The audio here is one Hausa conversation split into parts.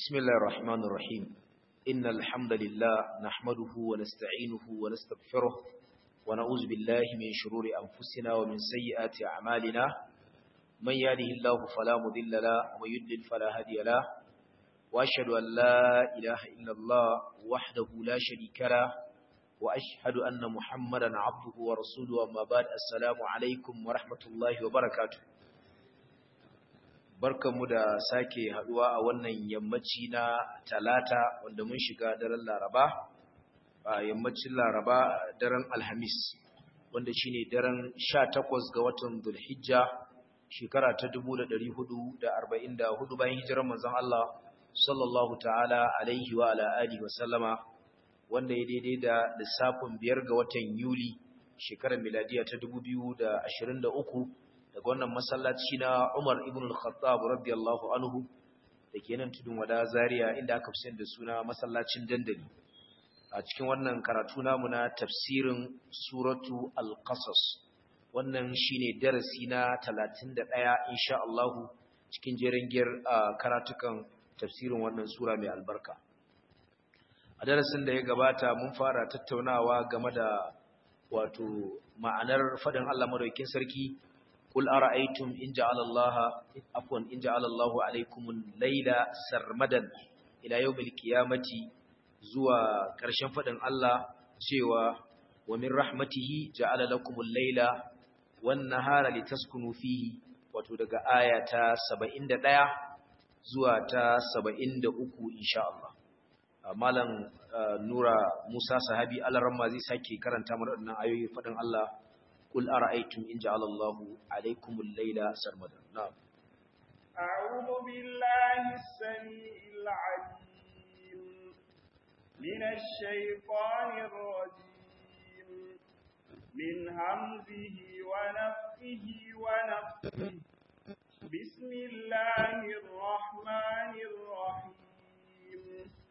بسم الله الرحمن الرحيم إن الحمد لله نحمده ونستعينه ونستغفره ونعوذ بالله من شرور أنفسنا ومن سيئات أعمالنا من يهده الله فلا مضل له ومن يضلل فلا هادي له وأشهد أن لا إله إلا الله وحده لا شريك له وأشهد أن محمدا عبده ورسوله أما بعد السلام عليكم ورحمة الله وبركاته barkanmu da sake haduwa a wannan yammaci na talata wanda mun shiga daren laraba a yammacin laraba daren alhamis wanda shine daren 18 ga watan zulhijja shekara ta 1444 bayan hijirar manzon Allah sallallahu ta'ala alaihi wa ala alihi wa sallama wanda ya daidai da lissafin biyar ga watan yuli shekarar miladiya ta 2023 daga wannan masallaci na Umar ibn al-Khattab radiyallahu anhu dake nan tudun wada Zaria inda aka fi da suna masallacin dandali a cikin wannan karatu namu na tafsirin suratu al-Qasas wannan shine darasi na 31 insha Allah cikin jerengiyar karatukan tafsirin wannan sura mai albarka a darasin da ya gabata mun fara tattaunawa game da wato ma'anar fadin Allah madaukakin sarki قل أرأيتم إن جعل الله عفوا إن جعل الله عليكم الليل سرمدا إلى يوم القيامة زوا كرشن فدن الله سوى ومن رحمته جعل لكم الليل والنهار لتسكنوا فيه وتدق آية 71 زوا تا 73 إن شاء الله malam nura musa sahabi alaramma zai sake karanta mana wannan ayoyi fadin Allah قل أرأيتم إن جعل الله عليكم الليل سرمدا نعم أعوذ بالله السميع العليم من الشيطان الرجيم من همزه ونفخه ونفخه بسم الله الرحمن الرحيم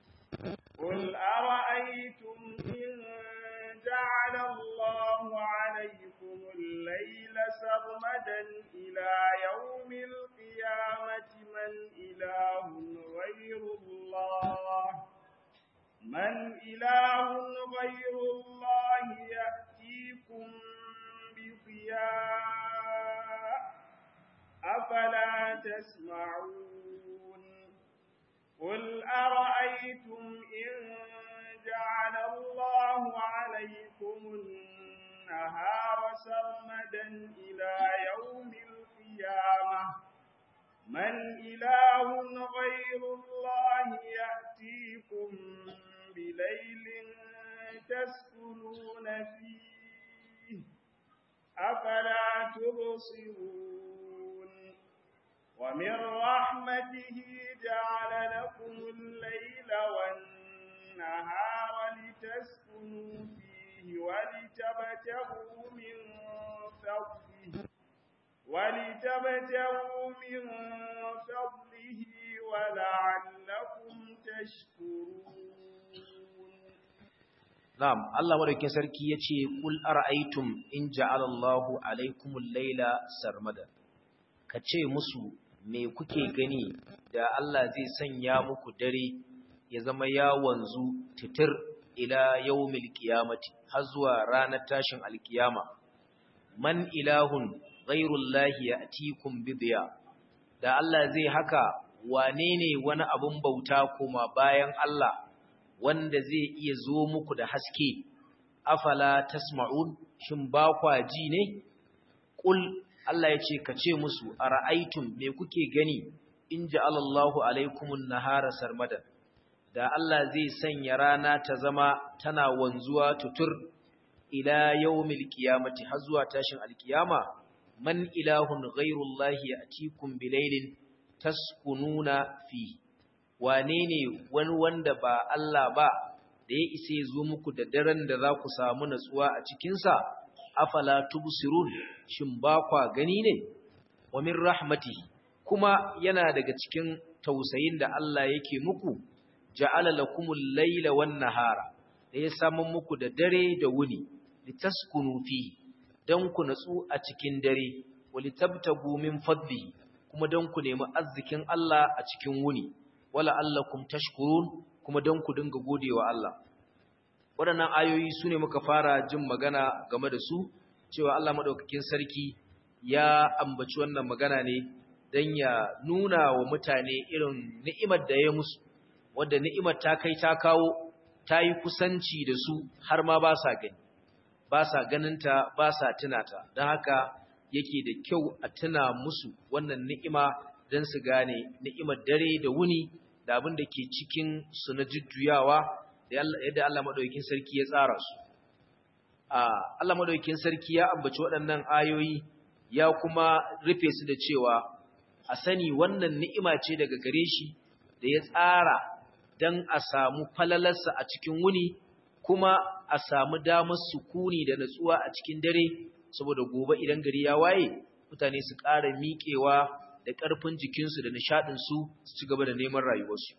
قل أرأيتم إن جعل الله عليكم الليل سرمدا إلى يوم القيامة من إله غير الله من إله غير الله يأتيكم بضياء أفلا تسمعون قل أرأيتم إن جعل الله عليكم النهار سرمدا إلى يوم القيامة من إله غير الله يأتيكم بليل تسكنون فيه أفلا تبصرون ومن رحمته جعل لكم الليل والنهار لتسكنوا فيه ولتبتغوا من فضله ولتبتغوا من فضله ولعلكم تشكرون نعم الله ورك sarki yace kul ara'aytum in ja'ala Allahu alaykumul layla sarmada kace musu me kuke gani da Allah zai sanya muku dare ya zama ya wanzu titir ila yawmil qiyamati har zuwa ranar tashin alkiyama man ilahun ghairullahi ya'tikum bidiya da Allah zai haka wane ne wani abun bauta kuma bayan Allah wanda zai iya zo muku da haske afala tasma'un shin ba kwa ji ne qul Allah ya ce ka ce musu ara'aytum me kuke gani in ja'alallahu alaikumun nahara sarmadan da Allah zai sanya rana ta zama tana wanzuwa tutur ila yawmil qiyamati har zuwa tashin alkiyama man ilahun ghairullahi yatikum bilailin taskununa fi wane ne wani wanda ba Allah ba da ya isa ya zo muku da daren da za ku samu natsuwa a cikin sa afala tubsirun shin ba kwa gani ne wa min rahmatihi kuma yana daga cikin tausayin da Allah yake muku ja'ala lakumul layla wan nahara da ya samu muku da dare da wuni litaskunu fi dan ku natsu a cikin dare walitabtagu min fadlihi kuma dan ku nemi arzikin Allah a cikin wuni wala allakum tashkurun kuma don ku dinga godewa Allah waɗannan ayoyi su ne muka fara jin magana game da su cewa Allah maɗaukakin sarki ya ambaci wannan magana ne don ya nuna wa mutane irin ni'imar da ya musu wadda ni'imar ta kai ta kawo ta yi kusanci da su har ma ba sa gani ba sa ganinta ba sa tunata don haka yake da kyau a tuna musu wannan ni'ima don su gane ni'imar dare da wuni da abin da ke cikin su na jujjuyawa yadda Allah maɗaukin sarki ya tsara su. Allah maɗaukin sarki ya ambaci waɗannan ayoyi ya kuma rufe su da cewa a sani wannan ni'ima ce daga gare shi da ya tsara don a samu falalarsa a cikin wuni kuma a samu damar sukuni da natsuwa a cikin dare saboda gobe idan gari ya waye mutane su ƙara miƙewa da ƙarfin jikinsu da nishaɗinsu su ci gaba da neman rayuwarsu.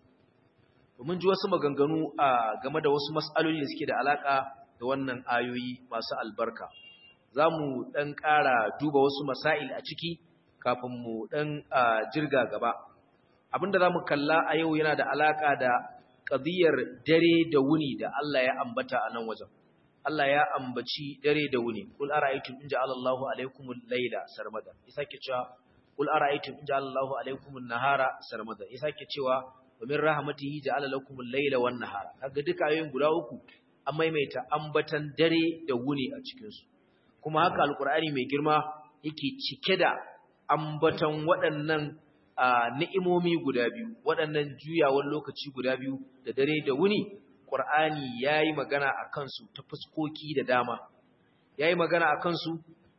Mun ji wasu maganganu a game da wasu mas'aloli da suke da alaƙa da wannan ayoyi masu albarka. Za mu ɗan ƙara duba wasu masail a ciki kafin mu ɗan jirga gaba. Abin da za mu kalla a yau yana da alaƙa da ƙadiyar dare da wuni da Allah ya ambata a nan wajen. Allah ya ambaci dare da wuni. Kul ara'aytum in ja'ala Allahu alaykumul layla sarmada. Isa ke cewa Kul ara'aytum in ja'ala Allahu alaykumun nahara sarmada. Isa ke cewa wa min rahmatihi ja'ala lakumul layla wan nahara. Kaga duka ayoyin guda uku an maimaita ambatan dare da wuni a cikin su. Kuma haka Alƙur'ani mai girma yake cike da ambatan waɗannan ni'imomi guda biyu, waɗannan juyawan lokaci guda biyu da dare da wuni Qur'ani yayi magana a kansu ta fuskoki da dama yayi magana a kansu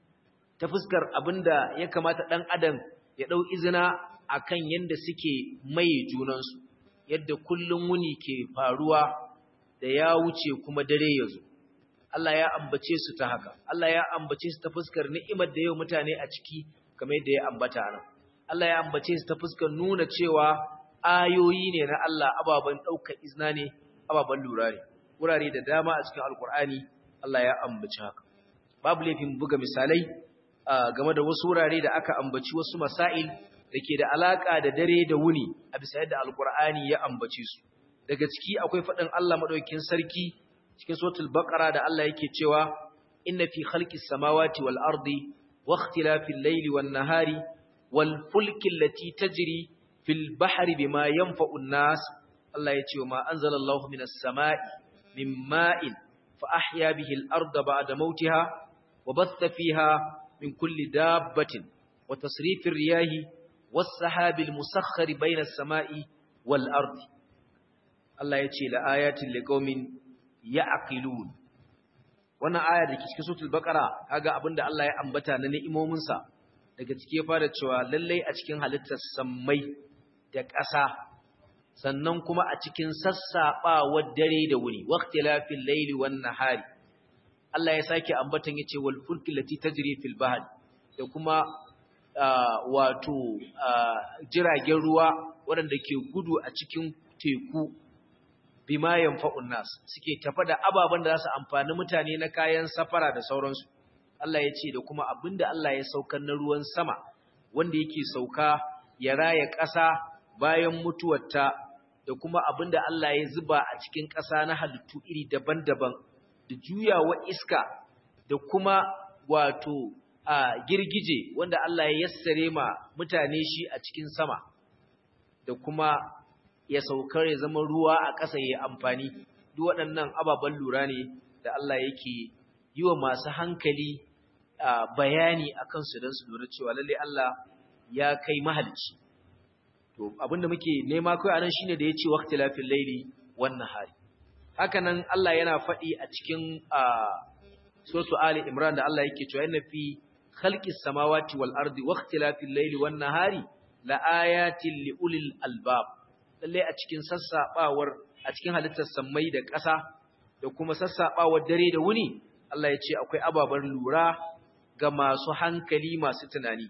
ta fuskar abinda ya kamata dan adam ya dau izina akan yanda suke mai junansu yadda kullun wuni ke faruwa da ya wuce kuma dare ya zo Allah ya ambace su ta haka Allah ya ambace su ta fuskar ni'imar da yau mutane a ciki kamar yadda ya ambata nan Allah ya ambace su ta fuskar nuna cewa ayoyi ne na Allah ababan daukar izna ne ababen lura ne wurare da dama a cikin alkur'ani Allah ya ambaci haka babu laifin buga misalai game da wasu wurare da aka ambaci wasu masail da ke da alaka da dare da wuni a bisa yadda alkur'ani ya ambace su daga ciki akwai faɗin Allah madaukakin sarki cikin suratul baqara da Allah yake cewa inna fi khalqis samawati wal ardi wa ikhtilafil layli wan nahari wal fulki allati tajri fil bahri bima yanfa'u an-nas Allah ya ce wa ma anzalallahu minas sama'i min ma'in fa ahya bihi al-ardha ba'da mautiha wa batha fiha min kulli dabbatin wa tasrifir riyahi was sahabil musakhkhari bayna as-sama'i wal ardi Allah ya ce la ayatin liqaumin ya'qilun wannan aya da ke cikin suratul baqara kaga abinda Allah ya ambata na ni'imomin sa daga cike ya fara cewa lalle a cikin halittar sammai da ƙasa sannan kuma a cikin sassaɓawar dare da wuni waqtilafil layli wan nahari Allah ya sake ambatan yace wal fulki lati tajri fil bahr da kuma wato jiragen ruwa waɗanda ke gudu a cikin teku bima yanfa'un nas suke tafa da ababen da za su amfani mutane na kayan safara da sauransu Allah ya ce da kuma abinda Allah ya saukar na ruwan sama wanda yake sauka ya raya ƙasa bayan mutuwarta da kuma abinda Allah ya zuba a cikin ƙasa na halittu iri daban-daban da juyawa iska da kuma wato a girgije wanda Allah ya yassare ma mutane shi a cikin sama da kuma ya saukar ya zama ruwa a ƙasa ya amfani duk waɗannan ababen lura ne da Allah yake yi wa masu hankali bayani a kansu don su lura cewa lalle Allah ya kai mahalicci to abinda muke nema kai anan shine da yace waqtilafil layli wan nahari hakanan Allah yana faɗi a cikin suratu ali imran da Allah yake cewa inna fi khalqis samawati wal ardi waqtilafil layli wan nahari la ayatin li ulil albab lalle a cikin sassabawar a cikin halittar sammai da ƙasa da kuma sassabawar dare da wuni Allah ya ce akwai ababen lura ga masu hankali masu tunani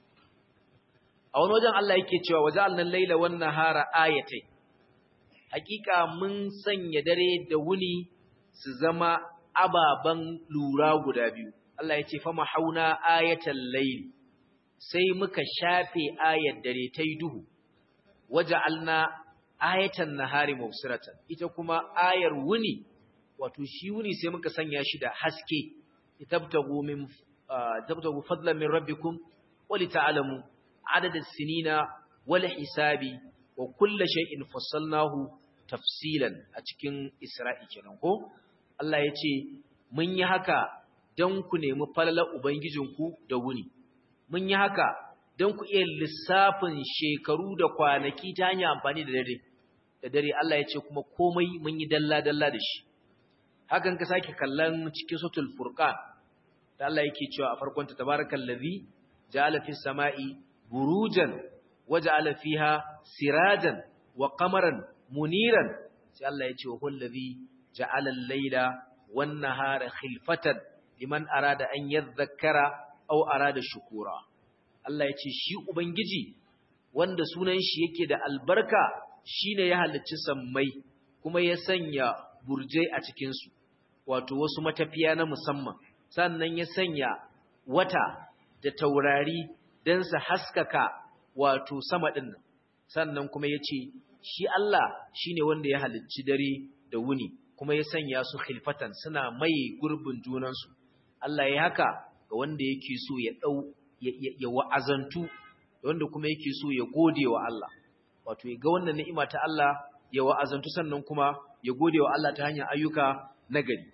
a wani wajen Allah yake cewa waja'alna al-laila wan nahara ayatai hakika mun sanya dare da wuni su zama ababan lura guda biyu Allah ya ce fa mahauna ayatal layl sai muka shafe ayat dare tai duhu waja'alna ayatan nahari mubsiratan ita kuma ayar wuni wato shi wuni sai muka sanya shi da haske tabtagu min tabtagu fadlan min rabbikum wa lita'lamu adad as-sinina wal hisabi wa kullu shay'in fassalnahu tafsilan a cikin Isra'i kenan ko Allah ya ce mun yi haka don ku nemi falalar ubangijinku da wuni mun yi haka don ku iya lissafin shekaru da kwanaki ta hanyar amfani da dare da dare Allah ya ce kuma komai mun yi dalla-dalla da shi hakan ka sake kallon cikin sutul furqan da Allah yake cewa a farkon ta tabarakallazi ja'ala fis sama'i burujan waja'ala fiha sirajan wa qamaran muniran sai Allah ya ce wa huwallazi ja'ala al-laila wan nahara khilfatan liman arada an yadhakkara aw arada shukura Allah ya ce shi ubangiji wanda sunan shi yake da albarka shine ya halicci sammai kuma ya sanya burjai a cikin su wato wasu matafiya na musamman sannan ya sanya wata da taurari dan su haskaka wato sama din nan sannan kuma yace shi Allah shine wanda ya halicci dare da wuni kuma ya sanya su khilfatan suna mai gurbin junansu Allah ya haka ga wanda yake so ya dau ya wa'azantu wanda kuma yake so ya gode wa Allah wato ya ga wannan ni'ima ta Allah ya wa'azantu sannan kuma ya gode wa Allah ta hanyar ayyuka nagari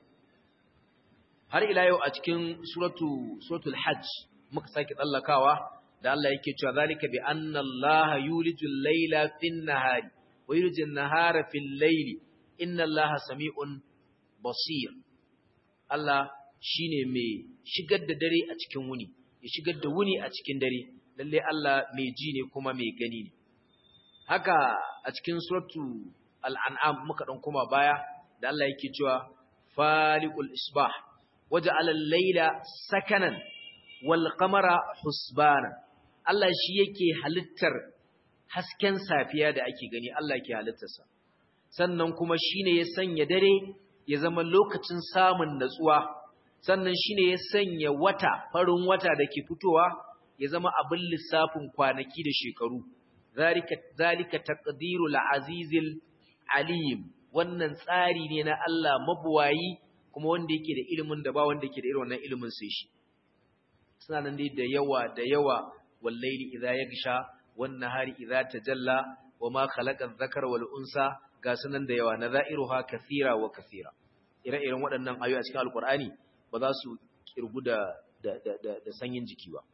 har ila yau a cikin suratu suratul hajj muka sake tsallakawa da Allah yake cewa zalika bi anna Allah yulijul layla fin nahari wa yulijul nahara fil layli inna Allah sami'un basir Allah shine mai shigar da dare a cikin wuni ya shigar da wuni a cikin dare lalle Allah mai ji ne kuma mai gani ne haka a cikin suratu al-an'am muka dan kuma baya da Allah yake cewa faliqul isbah waja'ala al-layla sakanan wal qamara husbana Allah shi yake halittar hasken safiya da ake gani Allah yake halittarsa sannan kuma shine ya sanya dare ya zama lokacin samun natsuwa sannan shine ya sanya wata farin wata da ke fitowa ya zama abin lissafin kwanaki da shekaru zalika zalika taqdirul azizil alim wannan tsari ne na Allah mabuwayi kuma wanda yake da ilimin da ba wanda yake da irin wannan ilimin sai shi suna nan dai da yawa da yawa wallaili idza yagsha wan nahari idza tajalla wama khalaqa adh-dhakara wal unsa ga sunan da yawa nadha'iruha kathira wa kathira ire-iren waɗannan ayoyi a cikin alqur'ani ba za su kirgu da da da da sanyin jiki ba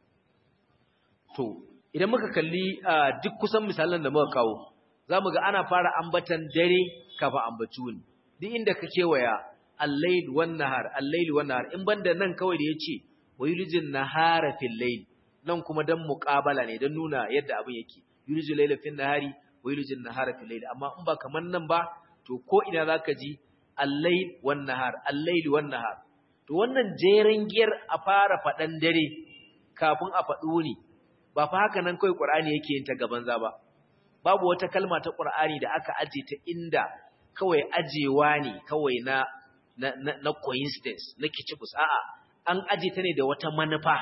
to idan muka kalli duk kusan misalan da muka kawo zamu ga ana fara ambatan dare kafa ambaci wuni duk inda ka kewaya al-layl wan nahar al-layl wan nahar in banda nan kawai da yace wayulijin nahara fil layl nan kuma dan muqabala ne dan nuna yadda abin yake yulijil layla fil nahari wayulijin nahara fil layl amma in ba kaman nan ba to ko ina zaka ji al-layl wan nahar al-layl wan nahar to wannan jeren giyar a fara fadan dare kafin a faɗu ne ba fa haka nan kai qur'ani yake yin ta gaban za ba babu wata kalma ta qur'ani da aka aje ta inda kawai ajewa ne kawai na na na coincidence na kicibus a'a an aje ta ne da wata manufa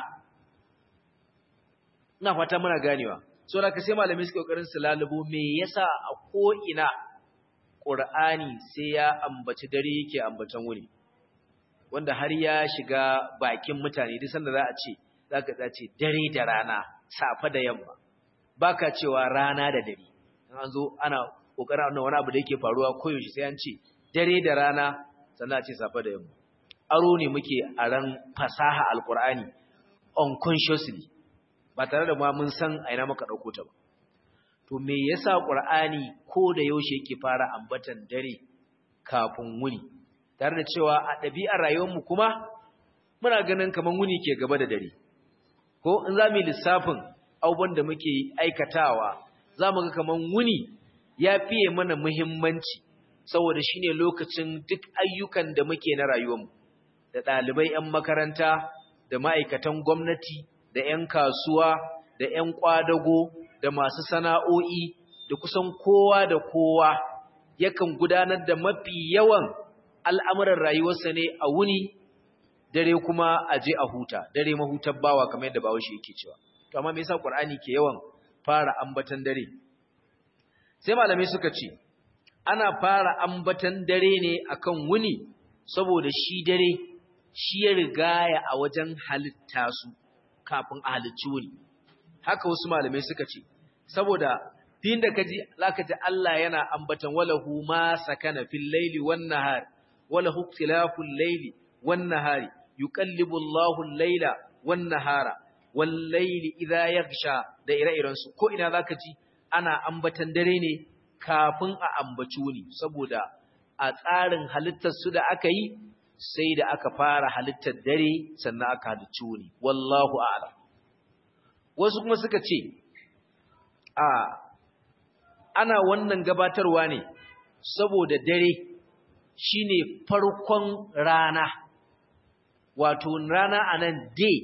ina fata muna ganewa so da ka sai malamai suke kokarin su lalubo me yasa a ko ina qur'ani sai ya ambaci dare yake ambatan wuni wanda har ya shiga bakin mutane duk sanda za a ce zaka za ce dare da rana safa da yamma baka cewa rana da dare an zo ana kokarin wani abu da yake faruwa koyaushe sai an ce dare da rana sannan a ce safa da yamma aro ne muke a ran fasaha alkur'ani unconsciously ba tare da ma mun san a ina muka dauko ta ba to me yasa qur'ani ko da yaushe yake fara ambatan dare kafin wuni tare da cewa a ɗabi'ar rayuwarmu kuma muna ganin kaman wuni ke gaba da dare ko in za mu yi lissafin abubuwan da muke aikatawa za mu ga kaman wuni ya fiye mana muhimmanci saboda shine lokacin duk ayyukan da muke na rayuwarmu da ɗalibai 'yan makaranta da ma'aikatan gwamnati da 'yan kasuwa da 'yan ƙwadago da masu sana'o'i da kusan kowa da kowa yakan gudanar da mafi yawan al'amuran rayuwarsa ne a wuni dare kuma a je a huta dare mahutar bawa kamar yadda bawa shi yake cewa to amma me yasa qur'ani ke yawan fara ambatan dare sai malamai suka ce ana fara ambatan dare ne akan wuni saboda shi dare shi ya rigaya a wajen halitta su kafin a halicci wuni haka wasu malamai suka ce saboda din da kaji zaka ji Allah yana ambatan walahu ma sakana fil laili wan nahar walahu ikhtilaful laili wan nahari yuqallibu Allahu al-laila wan nahara wal laili idha yaghsha da ire-iren su ko ina zaka ji ana ambatan dare ne kafin a ambaci wuni saboda a tsarin halittar su da aka yi sai da aka fara halittar dare sannan aka halicci wuni wallahu a'lam wasu kuma suka ce a ana wannan gabatarwa ne saboda dare shine farkon rana wato rana anan day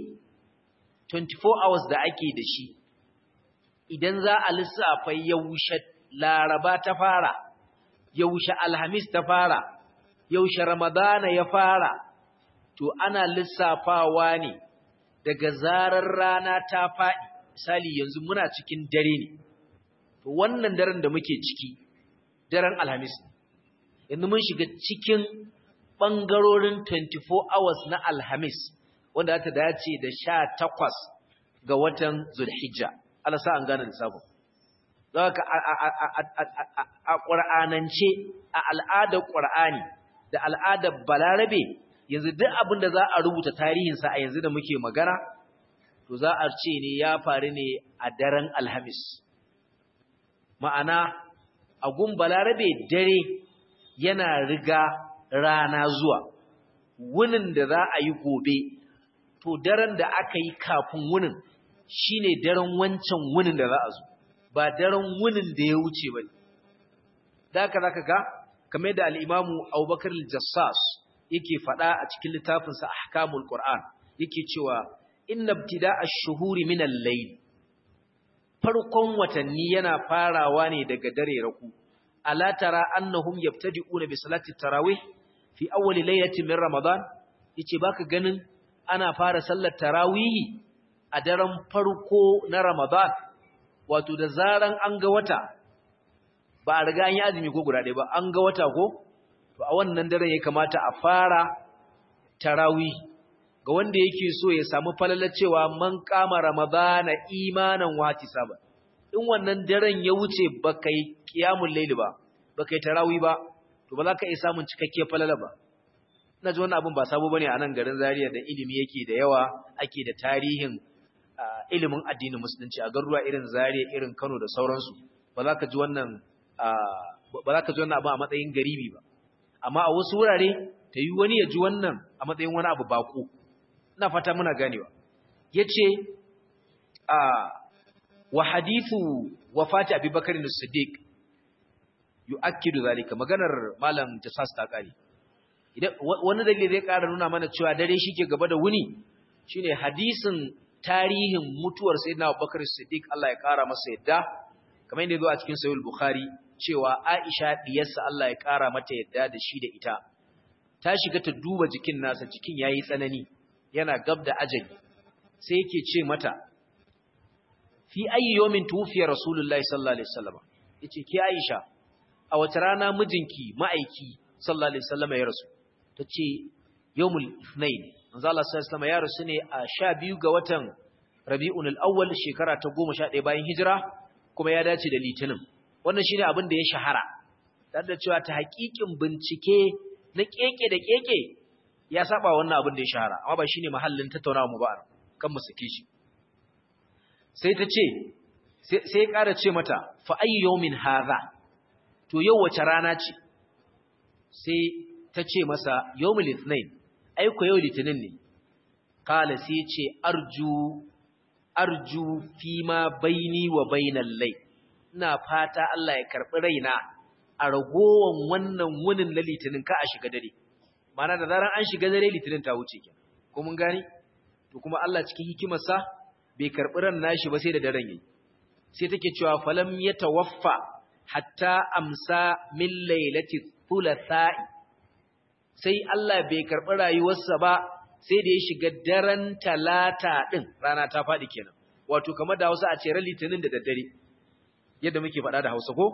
24 hours da ake da shi idan za a lissafa yaushe laraba ta fara yaushe alhamis ta fara yaushe ramadana ya fara to ana lissafawa ne daga zarar rana ta faɗi misali yanzu muna cikin dare ne to wannan daren da muke ciki daren alhamis yanzu mun shiga cikin ɓangarorin 24 hours na alhamis wanda ta dace da sha takwas ga watan zulhijja alasa an gane lissafin za ka a ƙwar'anance a al'adar ƙwar'ani da al'adar balarabe yanzu duk abin da za a rubuta tarihinsa a yanzu da muke magana to za a ce ne ya faru ne a daren alhamis ma'ana a gun balarabe dare yana riga rana zuwa wunin da za a yi gobe to daren da aka yi kafin wunin shine daren wancan wunin da za a zo ba daren wunin da ya wuce ba ne da haka za ka ga kamar da al'imamu abubakar jassas yake faɗa a cikin littafinsa ahkamul qur'an yake cewa inna ibtida ash-shuhuri min al-layl farkon watanni yana farawa ne daga dare raku ala tara annahum yabtadi'una bi salati tarawih fi awwal laylatin min ramadan yace baka ganin ana fara sallar tarawih a daren farko na ramadan wato da zaran an ga wata ba a riga an yi azumi ko guda ɗaya ba an ga wata ko to a wannan daren ya kamata a fara tarawih ga wanda yake so ya samu falalar cewa man kama ramadana imanan wati saba in wannan daren ya wuce baka yi qiyamul layl ba baka yi tarawih ba to ba za ka iya samun cikakke falala ba ina ji wannan abun ba sabo bane a nan garin Zaria da ilimi yake da yawa ake da tarihin ilimin addinin musulunci a garuruwa irin Zaria irin Kano da sauransu ba za ka ji wannan ba za ka ji wannan abu a matsayin garibi ba amma a wasu wurare ta yi wani ya ji wannan a matsayin wani abu bako ina fata muna ganewa yace a wa hadithu wafati abubakar as-siddiq yu'akkidu zalika maganar malam jassas ta kare idan wani dalili zai ƙara nuna mana cewa dare shike gaba da wuni shine hadisin tarihin mutuwar sayyidina abubakar as-siddiq Allah ya ƙara masa yadda kamar yadda zo a cikin sahih bukhari cewa Aisha diyarsa Allah ya ƙara mata yadda da shi da ita ta shiga ta duba jikin nasa jikin yayi tsanani yana gab da ajali sai yake ce mata fi ayi yawmin tufiya rasulullahi sallallahu alaihi wasallam yace ki Aisha a wace rana mijinki ma'aiki sallallahu alaihi wasallam ya rasu tace yawmul ithnain manzo Allah sallallahu alaihi wasallam ya rasu ne a 12 ga watan Rabiul Awwal shekara ta 11 bayan hijira kuma ya dace da litinin wannan shine abin da ya shahara tare da cewa ta haƙiƙin bincike na keke da keke ya saba wannan abin da ya shahara amma ba shine mahallin tattaunawa mu ba kan mu sake shi sai ta ce sai ya ƙara ce mata fa ayyu yawmin hadha to yau wace rana ce sai ta ce masa yawmul ithnain ai ko yau litinin ne kala sai ce arju arju fi ma baini wa bainal lay ina fata Allah ya karbi raina a ragowan wannan wunin na litinin ka a shiga dare mana da zaran an shiga dare litinin ta wuce kenan ko mun gani to kuma Allah cikin hikimarsa bai karbi ran nashi ba sai da daren yayi sai take cewa falam yatawaffa hatta amsa min lailati thulatha'i sai Allah bai karbi rayuwarsa ba sai da ya shiga daren talata din rana ta fadi kenan wato kamar da Hausa a ce ran litinin da daddare yadda muke faɗa da Hausa ko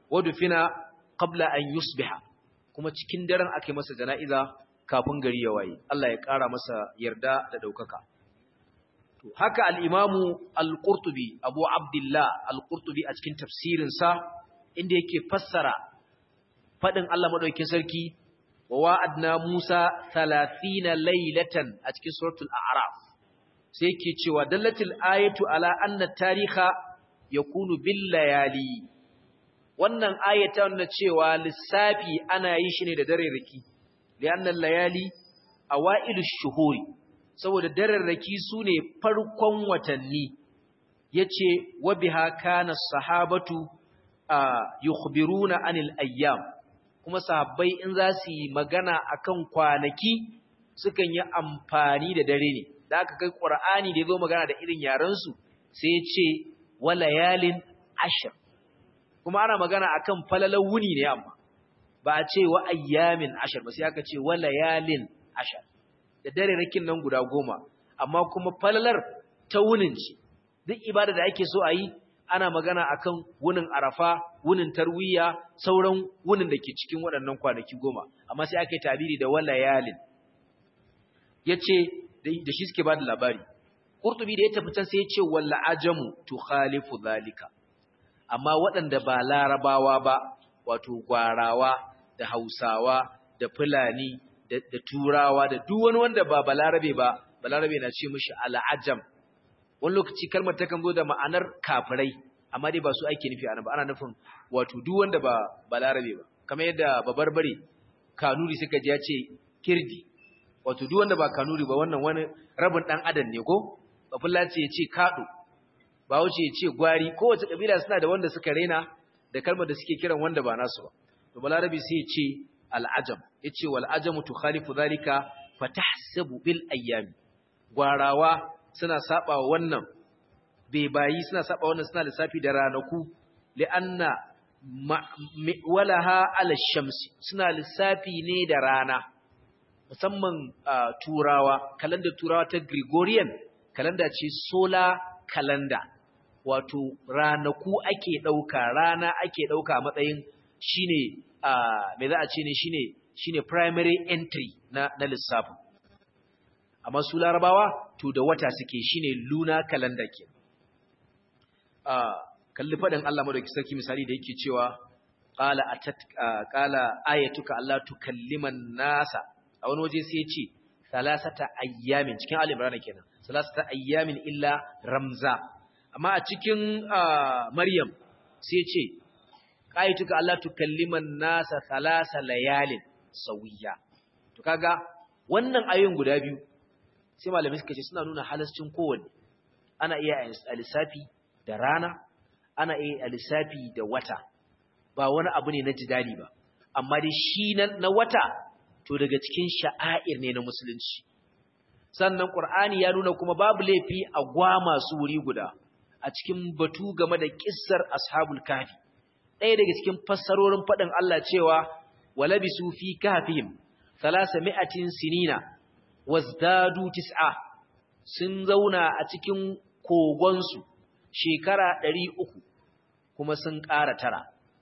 wadufina qabla an yusbiha kuma cikin daren aka masa jana'iza kafin gari ya waye Allah ya ƙara masa yarda da ɗaukaka to haka al-imamu al-qurtubi abu abdullah al-qurtubi a cikin tafsirinsa inda yake fassara faɗin Allah madaukakin sarki wa wa'adna Musa 30 laylatan a cikin suratul a'raf sai yake cewa dallatil ayatu ala anna tariha yakunu bil layali wannan ayata nuna cewa lissafi ana yi shi ne da dare raki li'anna layali awailu shuhuri saboda dare raki sune farkon watanni yace wa biha kana sahabatu yukhbiruna anil ayyam kuma sahabbai in za su yi magana akan kwanaki sukan yi amfani da dare ne da aka kai qur'ani da yazo magana da irin yaran su sai ya ce walayalin ashir kuma ana magana akan falalar wuni ne amma ba a ce wa ayyamin ashir ba sai aka ce walayalin ashir da dare rakin nan guda goma amma kuma falalar ta wunin ce duk ibada da ake so a yi ana magana akan wunin arafa wunin tarwiya sauran wunin da ke cikin waɗannan kwanaki goma amma sai aka yi tabiri da walayalin ya ce da shi suke ba da labari Kurtubi da ya tafi can sai ya ce walla ajamu tukhalifu zalika amma waɗanda ba larabawa ba wato gwarawa da hausawa da fulani da, da turawa da duk wani wanda ba balarabe ba balarabe na ce mishi al'ajam wani lokaci kalmar takan zo da ma'anar kafirai amma dai ba su ake nufi ana ba ana nufin wato duk wanda ba balarabe ba kamar yadda babarbare kanuri suka ji ya ce kirdi wato duk wanda ba kanuri ba wannan wani rabin dan adam ne ko bafullaci ya ce kaɗo ba wuce ya ce gwari kowace ƙabila suna da wanda suka raina da kalmar da suke kiran wanda ba nasu ba to balarabi sai ya ce al'ajam ya ce wal'ajamu tu khalifu zalika fatahsabu bil ayyami gwarawa suna saba wannan bebayi suna saba wannan suna lissafi da ranaku li'anna walaha ala shamsi suna lissafi ne da rana musamman turawa kalandar turawa ta gregorian kalanda ce solar calendar wato ranaku ake ɗauka rana ake ɗauka a matsayin shine me za a ce ne shine shine primary entry na na lissafin amma su larabawa to da wata suke shine lunar calendar ke kalli faɗin Allah madauki sarki misali da yake cewa qala atat qala ayatuka Allah tukalliman nasa a wani waje sai ya ce salasata ayyamin cikin al-imran kenan salasata ayyamin illa ramza amma a cikin maryam sai ce qaituka allah tukalliman nasa salasa layalin sawiya to kaga wannan ayoyin guda biyu sai malamai suka ce suna nuna halascin kowanne ana iya alisafi da rana ana iya alisafi da wata ba wani abu ne na jidali ba amma dai shi na wata to daga cikin sha'air ne na musulunci sannan Qur'ani ya nuna kuma babu laifi a gwa masu wuri guda a cikin batu game da kissar ashabul kahfi ɗaya daga cikin fassarorin faɗin Allah cewa walabisu fi kahfihim mi'atin sinina wazdadu tis'a sun zauna a cikin kogonsu shekara ɗari uku kuma sun ƙara tara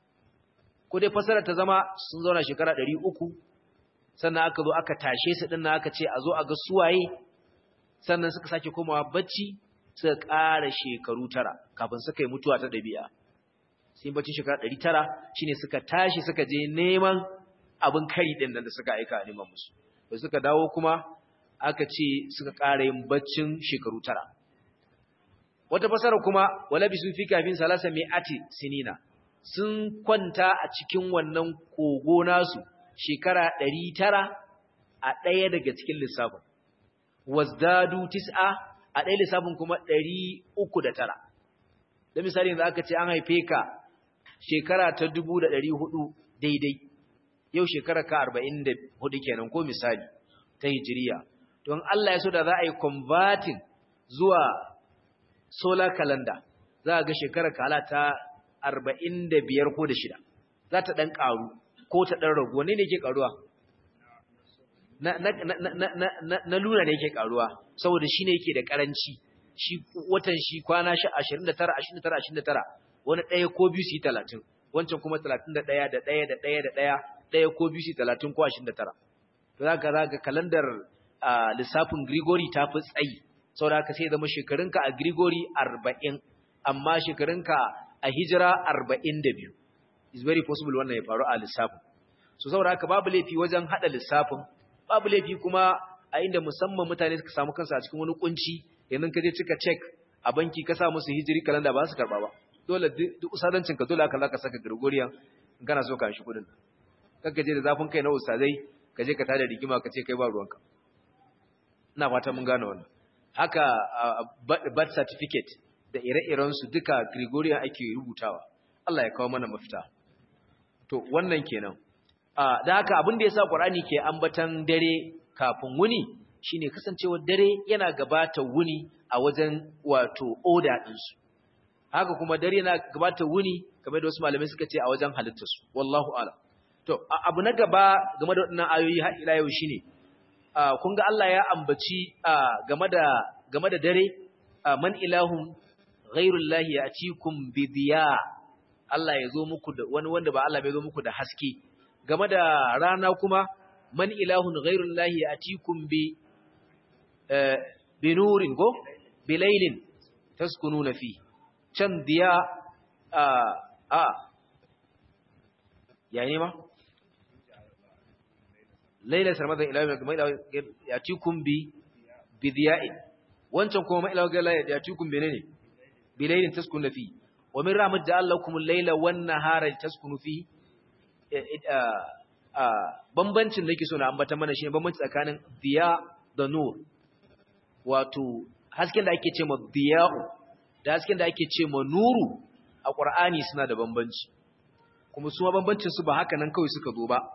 ko dai fassara ta zama sun zauna shekara ɗari uku sannan aka zo aka tashe su ɗin aka ce a zo a ga suwaye sannan suka sake komawa bacci suka ƙara shekaru tara kafin suka yi mutuwa ta ɗabi'a sai bacci shekara ɗari tara shine suka tashi suka je neman abin kari ɗin da suka aika a neman musu da suka dawo kuma aka ce suka ƙara yin baccin shekaru tara wata fasara kuma walabi sun fi kafin salasa mai ati sinina sun kwanta a cikin wannan kogo nasu shekara ɗari tara a ɗaya daga cikin lissafin wazdadu tis'a a ɗaya lissafin kuma ɗari uku da tara da misali yanzu aka ce an haife ka shekara ta dubu da ɗari hudu daidai yau shekara ka arba'in da hudu kenan ko misali ta hijiriya don Allah ya so da za a yi converting zuwa solar calendar za a ga shekara kala ta arba'in da biyar ko da shida za ta ɗan ƙaru ko ta ɗan ragu wani ne ke ƙaruwa na luna ne yake ƙaruwa saboda shi ne yake da ƙaranci shi watan shi kwana ashirin da tara ashirin da tara ashirin da tara wani ɗaya ko biyu su yi talatin wancan kuma 31 da ɗaya da ɗaya da ɗaya ɗaya ko biyu shi 30 ko 29 to zaka zaka kalandar lissafin Grigori ta fi tsayi saboda haka sai zama shekarunka a Grigori 40 amma shekarunka a hijira 42 is very possible wannan ya faru a lissafin so saboda haka babu laifi wajen hada lissafin babu laifi kuma a inda musamman mutane suka samu kansu a cikin wani kunci yanzu ka je cika check a banki ka sa musu hijiri kalanda ba su karba ba dole duk usadancin ka dole aka zaka saka Gregorian in kana so ka shi kudin kanka je da zafin kai na ustazai ka je ka tada rigima ka ce kai ba ruwanka ina fata mun gane wannan haka birth certificate da ire-iren su duka Gregorian ake rubutawa Allah ya kawo mana mafita to wannan kenan a da haka abin da yasa Qur'ani ke ambatan dare kafin wuni shine kasancewar dare yana gabata wuni a wajen wato order din su haka kuma dare yana gabata wuni kamar da wasu malamai suka ce a wajen halittar su wallahu a'lam to abu na gaba game da waɗannan ayoyi har ila yau shine kun ga Allah ya ambaci game da game da dare man ilahun ghairullahi ya'tikum bi diya Allah ya zo muku da wani wanda ba Allah bai zo muku da haske game da rana kuma man ilahun ghairullahi ya'tikum bi bi nurin go bi laylin taskununa fi can diya a a yayi ma laila sarmadan ila mai ya cikum bi bidiya'in wancan kuma mai ila gala ya cikum bi ne bi lailin taskunu fi wa min rahmat ja'alakum al-laila wan nahara taskunu fi bambancin da yake so na ambata mana shine bambanci tsakanin diya da nur wato hasken da ake ce ma diya'u da hasken da ake ce ma nuru a Qur'ani suna da bambanci kuma su bambancin su ba haka nan kawai suka zo ba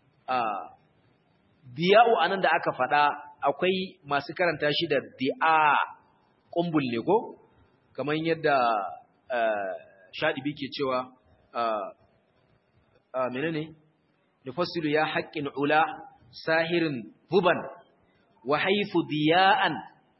diya'u anan da aka faɗa akwai masu karanta shi da di'a kumbul ne ko kamar yadda shadibi ke cewa menene nufassilu ya haqqin ula sahirin huban wa haythu diya'an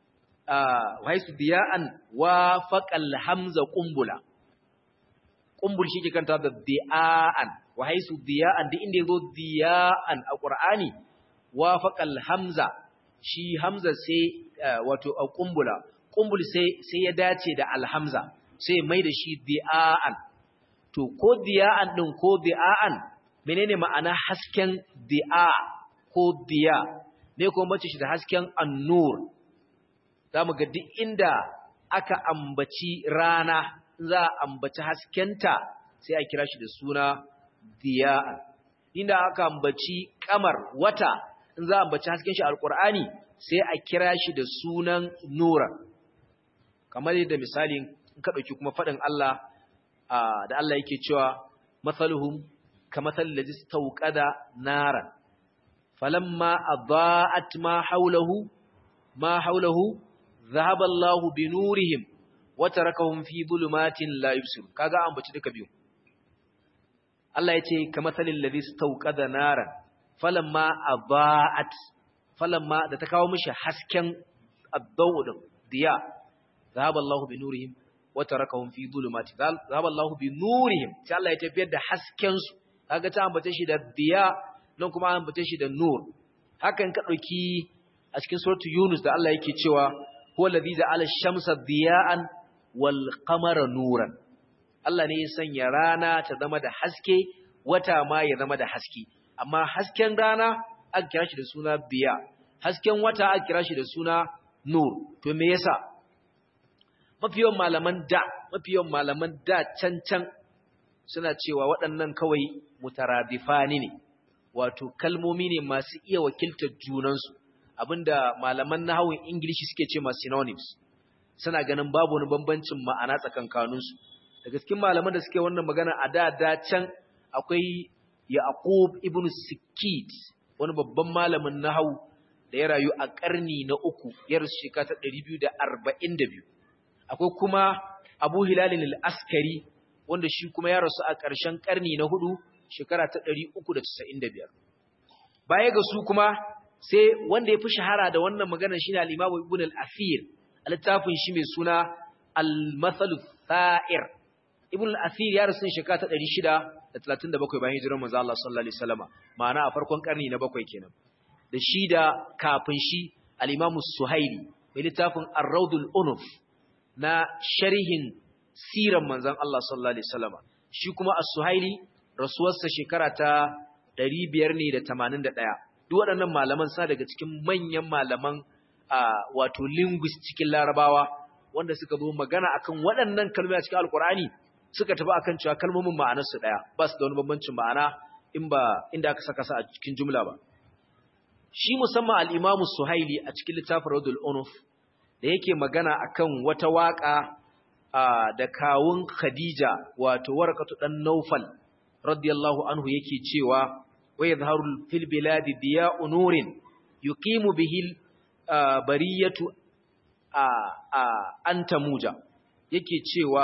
wa haythu diya'an wa faqal hamza kumbula kumbul shi ke kanta da di'an wa haythu diya'an duk inda yazo diya'an a qur'ani wafaqal hamza shi hamza sai wato a kumbula kumbul sai sai ya dace da alhamza sai mai da shi di'an to ko di'an din ko di'an menene ma'ana hasken di'a ko diya me ko mace shi da hasken annur zamu ga duk inda aka ambaci rana za a ambaci haskenta sai a kira shi da suna diya'an inda aka ambaci kamar wata in za a ambaci hasken shi alkur'ani sai a kira shi da sunan nura kamar yadda misali in ka dauki kuma fadin Allah da Allah yake cewa masaluhum kamathal ladzi istawqada naran falamma adaa'at ma hawlahu ma hawlahu dhahaba Allahu bi nurihim wa tarakahum fi dhulumatin la yubsirun kaga ambaci duka biyu Allah ya ce kamathalil ladzi istawqada naran falamma aba'at falamma da ta kawo mishi hasken ad-dawu din diya zahaba Allahu bi nurihim wa tarakahum fi dhulumati zahaba Allahu bi nurihim sai Allah ya tafiyar da hasken su kaga ta ambace shi da diya nan kuma ambace shi da nur hakan ka dauki a cikin suratu Yunus da Allah yake cewa huwa alladhi ja'ala ash-shamsa diya'an wal qamara nuran Allah ne ya sanya rana ta zama da haske wata ma ya zama da haske amma hasken rana aka kira shi da suna biya hasken wata aka kira shi da suna nur to me yasa mafiyan malaman da mafiyan malaman da can can suna cewa waɗannan kawai mutaradifani ne wato kalmomi ne masu iya wakiltar junansu abinda malaman nahawun ingilishi suke ce ma synonyms suna ganin babu wani bambancin ma'ana tsakankaninsu daga cikin malaman da suke wannan magana a da da can akwai Yaqub ibn Sikit wani babban malamin nahwu da ya rayu a karni na uku ya rasu shekara ta 242 akwai kuma Abu Hilal al-Askari wanda shi kuma ya rasu a ƙarshen karni na hudu shekara ta 395 baya ga su kuma sai wanda ya fi shahara da wannan magana shine al-Imam Ibn al-Athir a littafin shi mai suna al-Mathal Tha'ir ibn al-athir ya rasu shekara ta 637 bayan hijirar manzo Allah sallallahu alaihi wasallama ma'ana a farkon karni na bakwai kenan da shi da kafin shi al-imam suhaili mai littafin ar-rawdul unuf na sharhin siran manzon Allah sallallahu alaihi wasallama shi kuma as-suhaili rasuwarsa shekara ta 581 duk waɗannan malaman sa daga cikin manyan malaman wato linguist cikin larabawa wanda suka zo magana akan waɗannan kalmomi a cikin alkur'ani suka tafi akan cewa kalmomin ma'anarsu ɗaya ba su da wani bambancin ma'ana in ba inda aka saka su a cikin jumla ba shi musamman al-imamu suhaili a cikin littafin radul unuf da yake magana akan wata waka da kawun khadija wato warqatu dan naufal radiyallahu anhu yake cewa wa yadhharu fil biladi diya'u nurin yuqimu bihi bariyatu an tamuja yake cewa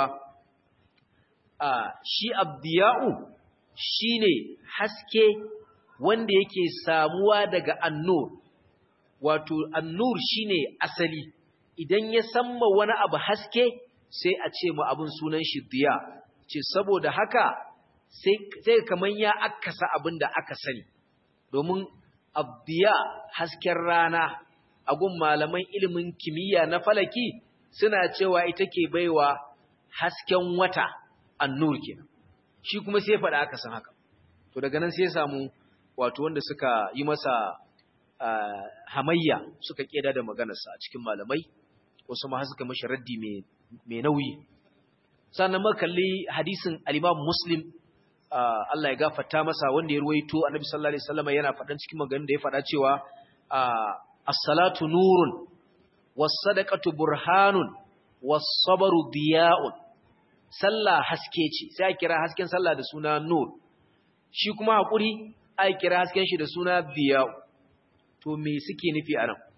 shi abdiya'u shine haske wanda yake samuwa daga annur wato annur shine asali idan ya samma wani abu haske sai a ce mu abin sunan shi diya ce saboda haka sai kaman ya akasa abin da aka sani domin abdiya hasken rana agun malaman ilimin kimiyya na falaki suna cewa ita ke baiwa hasken wata annur kenan shi kuma sai faɗa aka san haka to daga nan sai ya samu wato wanda suka yi masa hamayya suka keda da maganarsa a cikin malamai wasu ma suka mashi raddi mai nauyi sannan makalli hadisin al-Imam Muslim Allah ya gafarta masa wanda ya ruwaito Annabi sallallahu alaihi wasallam yana faɗan cikin maganganun da ya faɗa cewa as-salatu nurun was-sadaqatu burhanun was-sabru diya'un sallah haske ce sai a kira hasken sallah da suna nur shi kuma hakuri a kira hasken shi da suna diya'u to me suke nufi a nan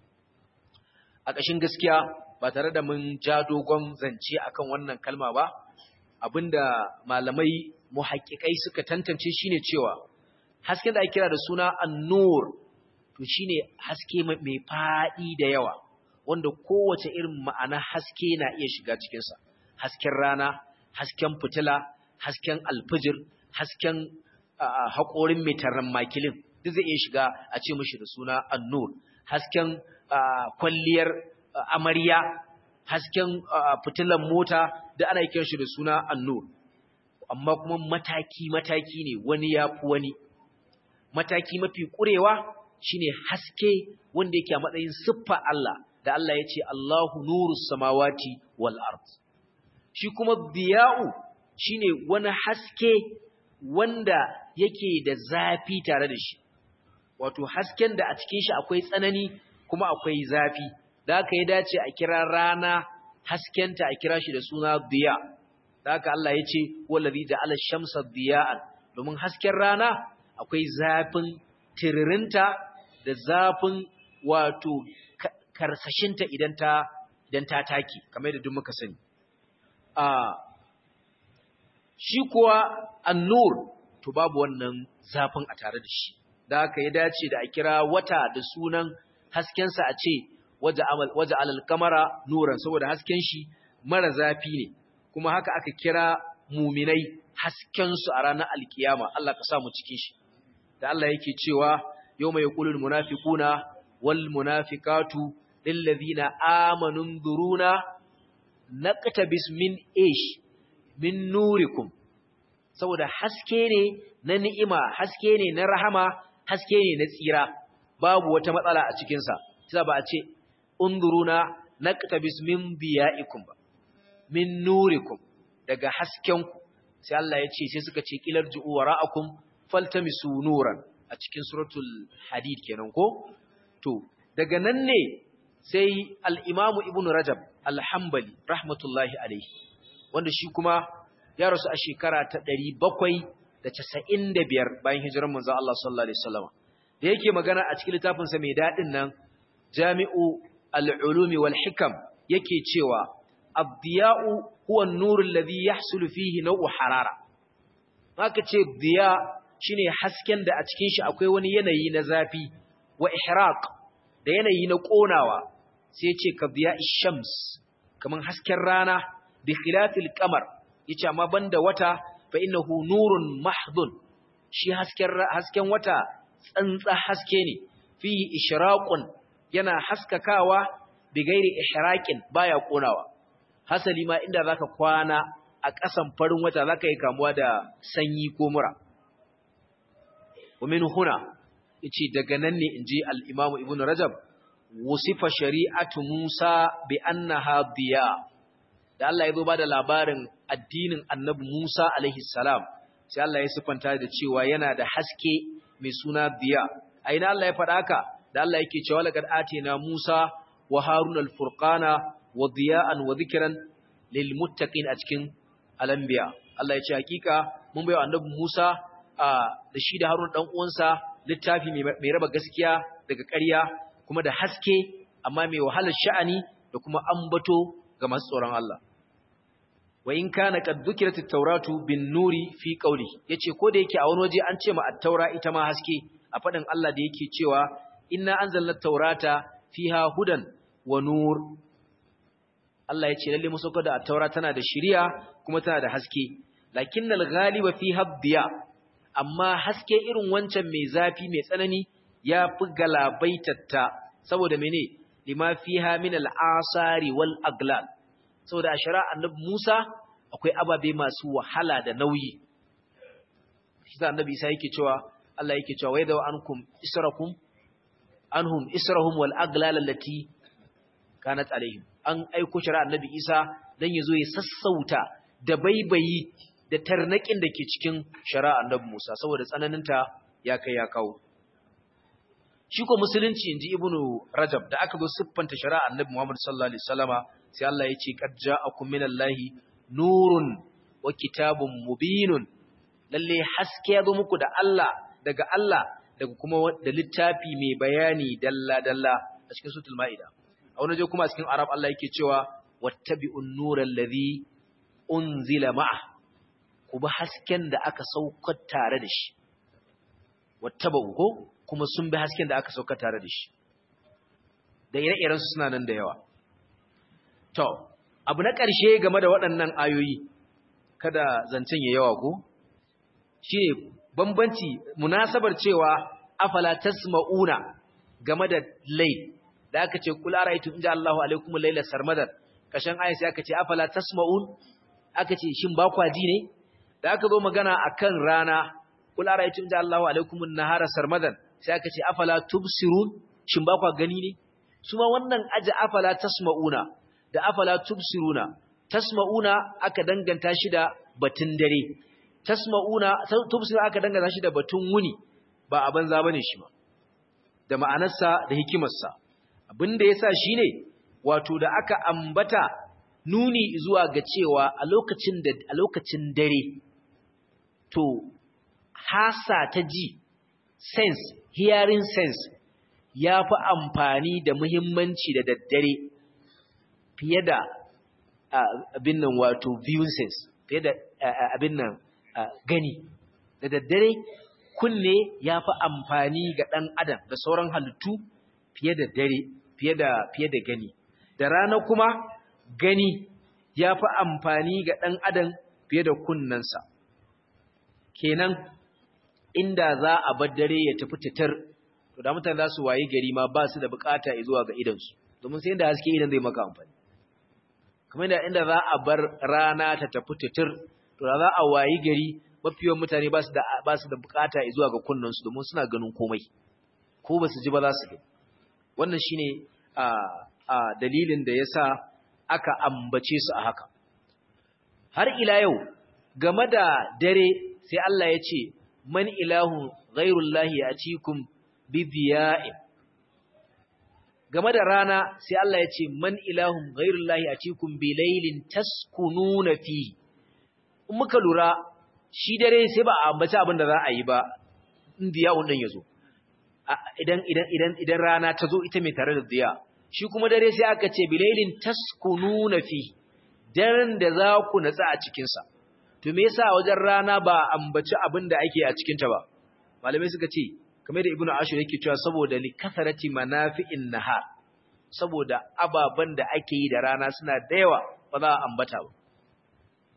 a ƙashin gaskiya ba tare da mun ja dogon zance akan wannan kalma ba abinda malamai muhaqqiqai suka tantance shine cewa hasken da ake kira da suna an-nur to shine haske mai fadi da yawa wanda kowace irin ma'ana haske na iya shiga cikin sa hasken rana hasken fitila hasken alfijir hasken haƙorin metaran makilin duk zai iya shiga a ce mishi da suna an-nur hasken kwalliyar amarya hasken fitilan mota da ana kiran shi da suna annur amma kuma mataki-mataki ne wani ya fi wani mataki mafi ƙurewa shine haske wanda yake a matsayin siffa Allah da Allah ya ce Allahu nuru samawati wal ard shi kuma biya'u shine wani haske wanda yake da zafi tare da shi wato hasken da a cikin shi akwai tsanani kuma akwai zafi da haka ya dace a kira rana haskenta a kira shi da suna diya da haka Allah ya ce wallazi ja'ala shamsa diya'an domin hasken rana akwai zafin tiririnta da zafin wato karsashinta idan ta idan ta taki kamar da duk muka sani a shi kuwa annur to babu wannan zafin a tare da shi da haka ya dace da a kira wata da sunan haskensa a ce waje alal kamara nuran saboda hasken shi mara zafi ne kuma haka aka kira muminai haskensu a ranar alkiyama Allah ka samu cikin shi da Allah yake cewa yau mai kulul munafiquna wal munafiqatu lillazina amanu duruna naqtabis min ish min nurikum saboda haske ne na ni'ima haske ne na rahama haske ne na tsira babu wata matsala a cikinsa sai ba a ce unduruna naqtabis min biya'ikum ba min nurikum daga haskenku sai Allah ya ce sai suka ce kilar ju'u wara'akum faltamisu nuran a cikin suratul hadid kenan ko to daga nan ne sai al-imam ibn rajab al-hanbali rahmatullahi alayhi wanda shi kuma ya rasu a shekara ta 795 bayan hijirar manzo Allah sallallahu alaihi wasallam da yake magana a cikin littafinsa mai daɗin nan jami'u al'ulumi wal hikam yake cewa abdiya'u huwa nuru alladhi yahsulu fihi naw'u harara haka ce diya shine hasken da a cikin shi akwai wani yanayi na zafi wa ihraq da yanayi na konawa sai ce ka diya shams kaman hasken rana bi khilafil qamar yace amma banda wata fa innahu nurun mahdun shi hasken hasken wata tsantsa haske ne fi ishraqun yana haskakawa bi gairi ihraqin baya konawa hasali ma inda zaka kwana a ƙasan farin wata zaka yi kamuwa da sanyi ko mura wa min huna yace daga nan ne inji al-Imam Ibn Rajab wasifa shari'atu Musa bi annaha diya da Allah ya zo bada labarin addinin Annabi Musa alaihi salam sai Allah ya sifanta da cewa yana da haske mai suna diya a ina Allah ya faɗa haka da Allah yake cewa laqad atina Musa wa Harun al-furqana wa diya'an wa dhikran lil muttaqin a cikin al-anbiya Allah ya ce hakika mun bai wa Annabi Musa da shi da Harun dan uwansa littafi mai raba gaskiya daga ƙarya kuma da haske amma mai wahalar sha'ani da kuma ambato ga masu tsoron Allah wa in kana qad dhukirat at-tauratu bin nuri fi qawli yace ko da yake a wani waje an ce ma at-taura ita ma haske a fadin Allah da yake cewa inna anzalna at-taurata fiha hudan wa nur Allah yace lalle mun sauka da at-taura tana da shiriya kuma tana da haske lakinnal ghaliba fiha diya amma haske irin wancan mai zafi mai tsanani ya fi galabaitatta saboda mene lima fiha min al-asari wal aglal saboda a shari'a annabi Musa akwai ababe masu wahala da nauyi shi da annabi Isa yake cewa Allah yake cewa wa yadaw ankum israkum anhum israhum wal aglal allati kanat alaihim an aiko shari'a annabi Isa dan yazo ya sassauta da baibayi da tarnakin da ke cikin shari'a annabi Musa saboda tsananinta ya kai ya kawo shi ko musulunci inji ibnu rajab da aka zo siffanta shari'a annabi Muhammad sallallahu alaihi wasallama sai Allah ya ce qad ja'akum minallahi nurun wa kitabun mubinun lalle haske ya zo muku da Allah daga Allah daga kuma da littafi mai bayani dalla dalla a cikin suratul maida a wani je kuma a cikin arab Allah yake cewa wattabi'un nural ladhi unzila ma'a ku bi hasken da aka saukar tare da shi wattaba'u ko kuma sun bi hasken da aka saukar tare da shi da ire-iren su suna nan da yawa To, abu na ƙarshe game da waɗannan ayoyi, kada zancen ya yawa ko? Shi ne bambanci munasabar cewa afala tasma'una game da lai, da aka ce kula ra'aitu inda Allahu alaikum laila sarmadar, kashin ayin sai aka ce afala tasma'un, aka ce shin ba kwa ji ne? Da aka zo magana akan rana, kula ra'aitu inda Allahu alaikum nahara sarmadar, sai aka ce afala tubsirun, shin ba kwa gani ne? Su ma wannan aji afala tasma'una, da afala tubsiruna tasma'una aka danganta shi da batun dare tasma'una tubsiruna aka danganta shi da batun wuni ba a banza bane shi ba da ma'anarsa da hikimarsa abinda yasa shine wato da aka ambata nuni zuwa ga cewa a lokacin da a lokacin dare to hasa ta ji sense hearing sense ya fi amfani da muhimmanci da daddare fiye da abin nan wato viewing sense fiye da abin nan gani da daddare kunne ya fi amfani ga ɗan adam da sauran halittu fiye da dare fiye da fiye da gani da rana kuma gani ya fi amfani ga ɗan adam fiye da kunnensa kenan inda za a bar dare ya tafi titar to da mutane za su waye gari ma ba su da bukata zuwa ga idansu domin sai inda haske idan zai maka amfani kamar da inda za a bar rana ta tafi titir to da za a wayi gari mafiyan mutane ba su da ba su da bukata zuwa ga kunnansu domin suna ganin komai ko ba su ji ba za su ga wannan shine a a dalilin da yasa aka ambace su a haka har ila yau game da dare sai Allah ya ce man ilahu ghairullahi atikum bidiya'in game da rana sai Allah ya ce man ilahun ghairullahi atikum bilailin taskununa fi in muka lura shi dare sai ba a ambaci abin da za a yi ba in diya'un din yazo idan idan idan idan rana ta zo ita mai tare da diya shi kuma dare sai aka ce bilailin taskununa fi daren da za ku natsa a cikin sa to me yasa wajen rana ba ambaci abin da ake a cikin ta ba malamai suka ce kamar da ibnu ashur yake cewa saboda li kasarati manafi'in nahar saboda ababan da ake yi da rana suna da yawa ba za a ambata ba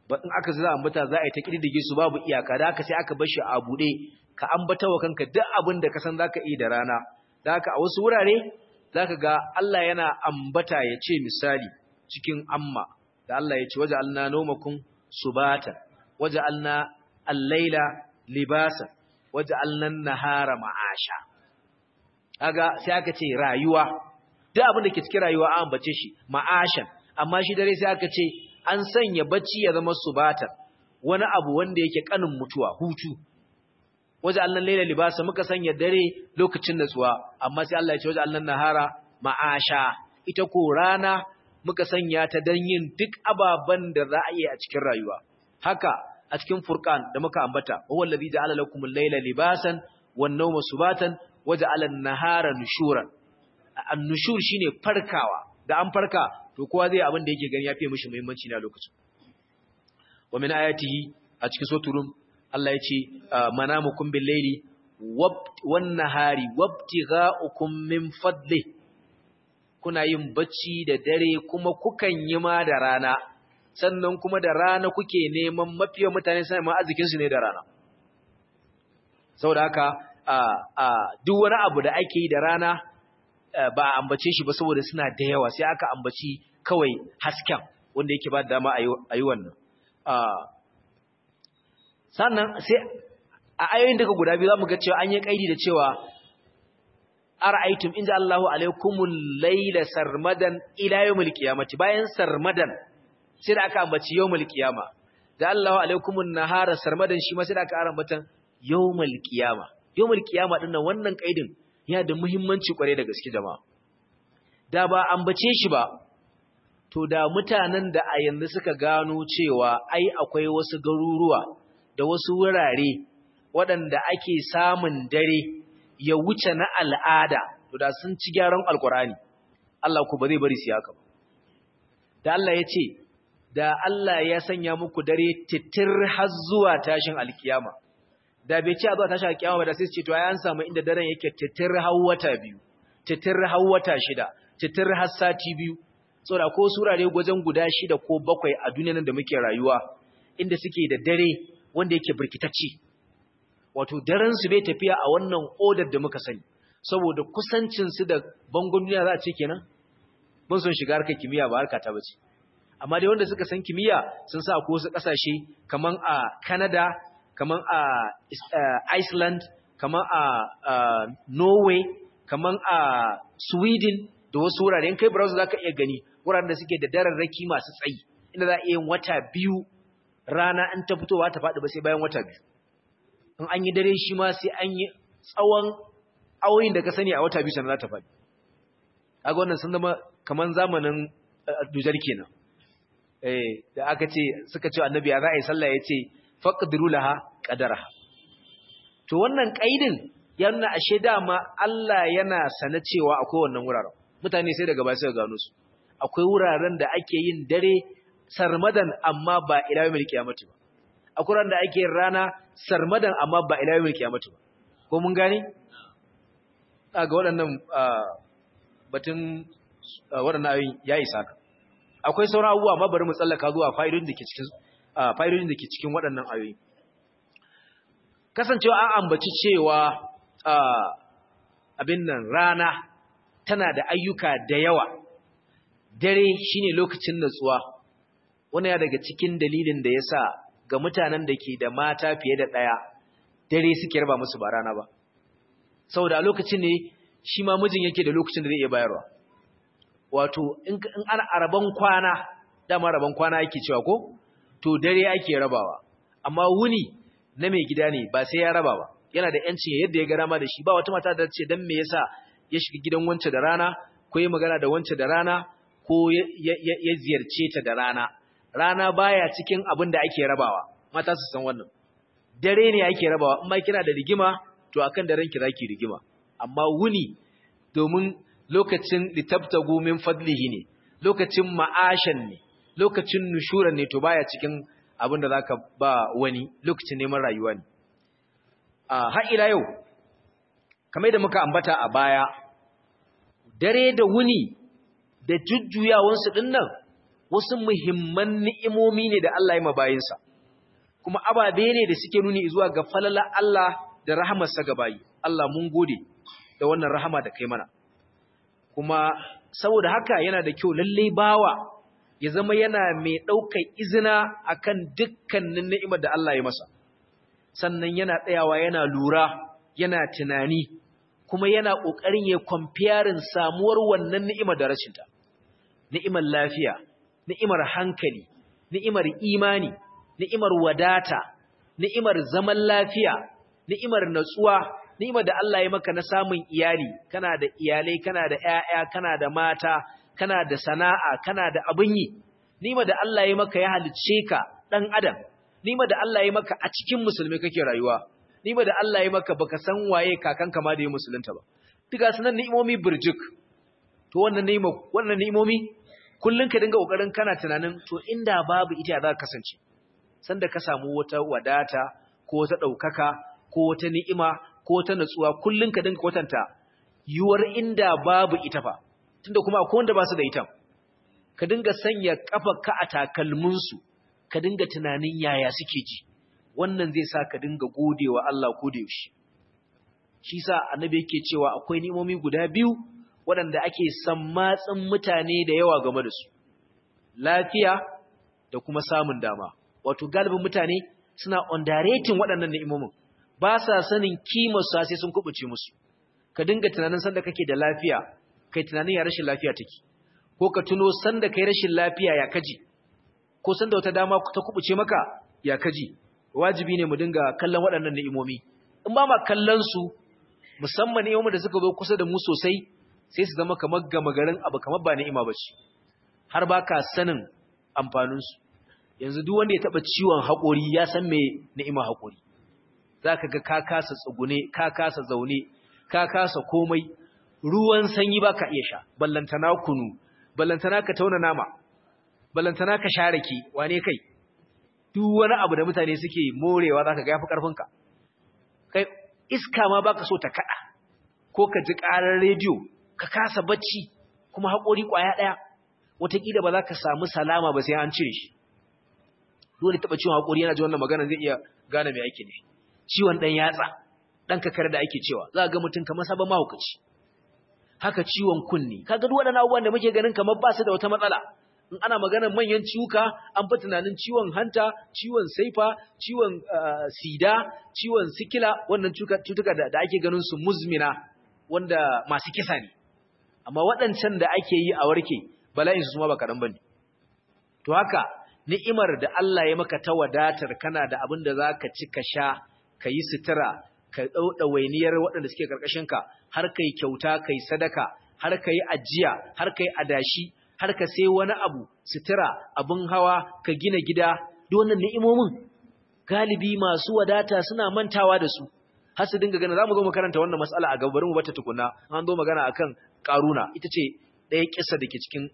ba in aka za ambata za a yi ta kididdige su babu iyaka da haka sai aka bar shi a bude ka ambata wa kanka duk abin da ka san zaka yi da rana da haka a wasu wurare zaka ga Allah yana ambata ya ce misali cikin amma da Allah ya ce waja'alna nawmakum subata waja'alna al-laila libasa waja'alna an-nahara ma'asha kaga sai aka ce rayuwa duk abin da ke cikin rayuwa an ambace shi ma'ashan amma shi dare sai aka ce an sanya bacci ya zama subatan wani abu wanda yake kanin mutuwa hutu waje Allah laila libasa muka sanya dare lokacin natsuwa amma sai Allah ya ce waje Allah nahara ma'asha ita ko rana muka sanya ta dan yin duk ababan da za a yi a cikin rayuwa haka a cikin furqan da muka ambata huwa allazi ja'ala lakumul laila libasan wan nawma subatan waja'ala an-nahara nushuran an-nushur shine farkawa da an farka to kowa zai abin da yake gani ya fiye mishi muhimmanci na lokacin wa min ayatihi a cikin soturum Allah ya ce manamukum bil laili wan nahari wabtigha'ukum min fadli kuna yin bacci da dare kuma kukan yi ma da rana sannan kuma da rana kuke neman mafiyan mutane sai ma arzikin su ne da rana saboda haka duk wani abu da ake yi da rana ba a ambace shi ba saboda suna da yawa sai aka ambaci kawai hasken wanda yake ba dama a yi wannan sannan sai a ayoyin daga guda biyu za mu ga cewa an yi kaidi da cewa ara'aytum inda Allahu alaikumul layla sarmadan ila yawmil qiyamati bayan sarmadan sai da aka ambaci yawmil qiyama da Allahu alaikumun nahara sarmadan shi ma sai da aka ambatan yawmil qiyama yawmil qiyama din nan wannan kaidin yana da muhimmanci kware da gaske jama'a da ba ambace shi ba to da mutanen da a yanzu suka gano cewa ai akwai wasu garuruwa da wasu wurare waɗanda ake samun dare ya wuce na al'ada to da sun ci gyaran alkurani Allah ku ba zai bari su haka ba da Allah ya ce da Allah ya sanya muku dare titir har zuwa tashin alkiyama da bai ce a zuwa tashin alkiyama ba da sai su ce to ai an samu inda daren yake titir har wata biyu titir har wata shida titir har sati biyu saboda ko surare gwajen guda shida ko bakwai a duniyar da muke rayuwa inda suke da dare wanda yake birkitacce wato daren su bai tafiya a wannan odar da muka sani saboda kusancin su da bangon duniya za a ce kenan mun son shiga harkar kimiyya ba harka ta bace amma dai wanda suka san kimiyya sun sa ko wasu kasashe kaman a Canada kaman a Iceland kaman a Norway kaman a Sweden da wasu wurare in kai browser zaka iya gani wuraren da suke da dararraki masu tsayi inda za a iya yin wata biyu rana in ta fitowa ta faɗi ba sai bayan wata biyu in an yi dare shi ma sai an yi tsawon awoyin da ka sani a wata biyu sannan za ta faɗi kaga wannan sun zama kaman zamanin dujar kenan eh da aka ce suka ce annabi ya za a yi sallah ya ce faqdiru laha qadaraha to wannan kaidin ya nuna ashe dama Allah yana sana cewa akwai wannan wuraren mutane sai daga baya suka gano su akwai wuraren da ake yin dare sarmadan amma ba ila yawmil qiyamati ba akwai wuraren da ake yin rana sarmadan amma ba ila yawmil qiyamati ba ko mun gane ga waɗannan batun waɗannan ayoyin ya isa ka akwai sauran abubuwa amma bari mu tsallaka zuwa fa'idodin da ke cikin fa'idodin da ke cikin waɗannan ayoyi kasancewa an ambaci cewa abin nan rana tana da ayyuka da yawa dare shine lokacin natsuwa wannan ya daga cikin dalilin da yasa ga mutanen da ke da mata fiye da ɗaya dare suke raba musu ba rana ba saboda a lokacin ne shi ma mijin yake da lokacin da zai iya bayarwa wato in ana araban kwana dama raban kwana yake cewa ko to dare ake rabawa amma wuni na mai gida ne ba sai ya raba ba yana da yancin yadda ya ga rama da shi ba wata mata da ce dan me yasa ya shiga gidan wance da rana ko ya magana da wance da rana ko ya ziyarce ta da rana rana baya cikin abin da ake rabawa mata su san wannan dare ne ake rabawa in ma kina da rigima to akan daren ki zaki rigima amma wuni domin lokacin litabtagu min fadlihi ne lokacin ma'ashan ne lokacin nushuran ne to baya cikin abin da zaka ba wani lokacin neman rayuwa ne a har ila yau kamar da muka ambata a baya dare da wuni da jujjuyawansu din nan wasu muhimman ni'imomi ne da Allah ya mabayinsa kuma ababe ne da suke nuni zuwa ga falala Allah da rahamarsa ga bayi Allah mun gode da wannan rahama da kai mana kuma saboda haka yana da kyau lalle bawa ya zama yana mai ɗaukar izina akan dukkanin ni'imar da Allah ya masa sannan yana tsayawa yana lura yana tunani kuma yana ƙoƙarin ya kwamfiyarin samuwar wannan ni'imar da rashinta ni'imar lafiya ni'imar hankali ni'imar imani ni'imar wadata ni'imar zaman lafiya ni'imar natsuwa ni'imar da Allah ya maka na samun iyali kana da iyalai kana da ƴaƴa kana da mata kana da sana'a kana da abin yi ni'imar da Allah ya maka ya halicce ka dan adam ni'imar da Allah ya maka a cikin musulmi kake rayuwa ni'imar da Allah ya maka baka san waye kakanka ma da ya musulunta ba duka sunan ni'imomi burjuk to wannan ni'ima wannan ni'imomi kullun ka dinga kokarin kana tunanin to inda babu ita za ka kasance sanda ka samu wata wadata ko wata daukaka ko wata ni'ima ko wata natsuwa kullun ka dinga kwatanta yuwar inda babu ita fa tunda kuma akwai wanda ba su da ita ka dinga sanya kafarka a takalmin su ka dinga tunanin yaya suke ji wannan zai sa ka dinga godewa Allah ko da yaushe shi sa annabi yake cewa akwai ni'imomi guda biyu waɗanda ake sammatsin mutane da yawa game da su lafiya da kuma samun dama wato galibin mutane suna underrating waɗannan ni'imomin ba sa sanin kimar su sai sun kubuce musu ka dinga tunanin sanda kake da lafiya kai tunanin ya rashin lafiya take ko ka tuno sanda kai rashin lafiya ya kaji ko sanda wata dama ta kubuce maka ya kaji wajibi ne mu dinga kallon waɗannan ni'imomi in ba ma kallon su musamman ni'imomin da suka zo kusa da mu sosai sai su zama kamar gama garin abu kamar ba ni'ima ba ce har ba ka sanin amfaninsu yanzu duk wanda ya taɓa ciwon haƙori ya san me ni'ima haƙori za ka ga ka kasa tsugune ka kasa zaune ka kasa komai ruwan sanyi ba ka iya sha ballantana kunu ballantana ka tauna nama ballantana ka share ki wane kai duk wani abu da mutane suke morewa za ka ga yafi ƙarfinka kai iska ma baka so ta kaɗa ko ka ji ƙarar rediyo ka kasa bacci kuma haƙori ƙwaya ɗaya wataƙila ba za ka samu salama ba sai an cire shi dole taɓa ciwon haƙori yana ji wannan magana zai iya gane mai aiki ne ciwon ɗan yatsa ɗan kakar da ake cewa za ga mutum kamar sabon mahaukaci haka ciwon kunni kaga duk waɗannan abubuwan da muke ganin kamar ba su da wata matsala in ana maganar manyan ciwuka an fi tunanin ciwon hanta ciwon saifa ciwon sida ciwon sikila wannan cutuka da ake ganin su muzmina wanda masu kisa ne amma waɗancan da ake yi a warke bala'in su ma ba kaɗan ba ne to haka ni'imar da Allah ya maka ta wadatar kana da abin da za ka ci ka sha ka yi sutura ka ɗauɗa wainiyar waɗanda suke ƙarƙashinka har ka yi kyauta ka yi sadaka har ka yi ajiya har ka yi adashi har ka sai wani abu sutura abin hawa ka gina gida duk wannan ni'imomin galibi masu wadata suna mantawa da su har su dinga gana za mu zo mu karanta wannan matsala a gabarin mu bata tukuna an zo magana akan karuna ita ce ɗaya kissa da ke cikin